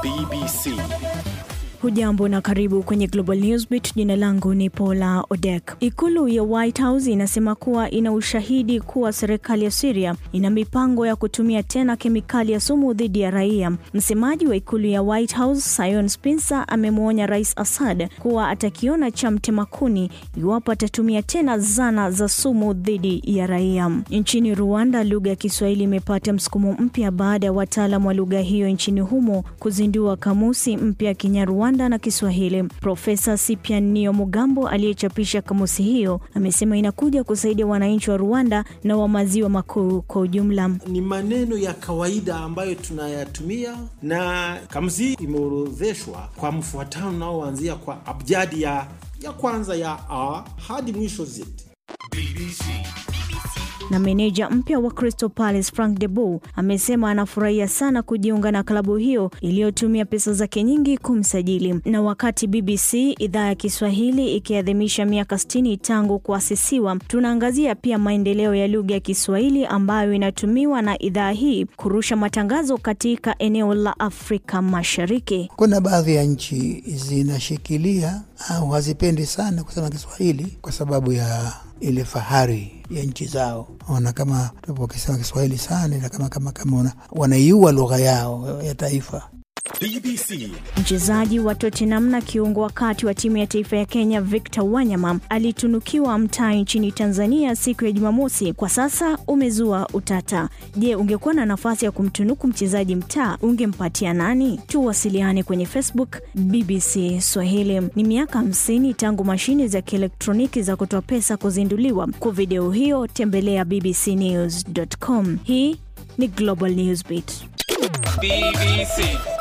BBC. Hujambo na karibu kwenye Global Newsbeat. Jina langu ni Paula Odek. Ikulu ya White House inasema kuwa ina ushahidi kuwa serikali ya Syria ina mipango ya kutumia tena kemikali ya sumu dhidi ya raia. Msemaji wa ikulu ya White House Sion Spincer amemwonya Rais Assad kuwa atakiona cha mtema kuni iwapo atatumia tena zana za sumu dhidi ya raia. Nchini Rwanda, lugha ya Kiswahili imepata msukumo mpya baada ya wataalam wa lugha hiyo nchini humo kuzindua kamusi mpya ya Kinyarwanda na Kiswahili. Profesa Cyprian Nio Mugambo aliyechapisha kamusi hiyo amesema inakuja kusaidia wananchi wa Rwanda na wa maziwa makuu kwa ujumla. Ni maneno ya kawaida ambayo tunayatumia, na kamusi hii imeorodheshwa kwa mfuatano unaoanzia kwa abjadi ya, ya kwanza ya a hadi mwisho z. na meneja mpya wa Crystal Palace Frank de Boer amesema anafurahia sana kujiunga na klabu hiyo iliyotumia pesa zake nyingi kumsajili. Na wakati BBC idhaa ya Kiswahili ikiadhimisha miaka 60 tangu kuasisiwa, tunaangazia pia maendeleo ya lugha ya Kiswahili ambayo inatumiwa na idhaa hii kurusha matangazo katika eneo la Afrika Mashariki. Kuna baadhi ya nchi zinashikilia au hazipendi sana kusema Kiswahili kwa sababu ya ile fahari ya nchi zao. Ona kama wakisema Kiswahili sana na kama, kama, kama wana, wanaiua lugha yao ya taifa. BBC. Mchezaji wa Tottenham na kiungo wa kati wa timu ya taifa ya Kenya Victor Wanyama alitunukiwa mtaa nchini Tanzania siku ya Jumamosi. Kwa sasa umezua utata. Je, ungekuwa na nafasi ya kumtunuku mchezaji mtaa ungempatia nani? Tuwasiliane kwenye Facebook BBC Swahili. Ni miaka 50 tangu mashine za kielektroniki za kutoa pesa kuzinduliwa. Kwa video hiyo tembelea bbcnews.com. Hii ni Global Newsbeat. BBC.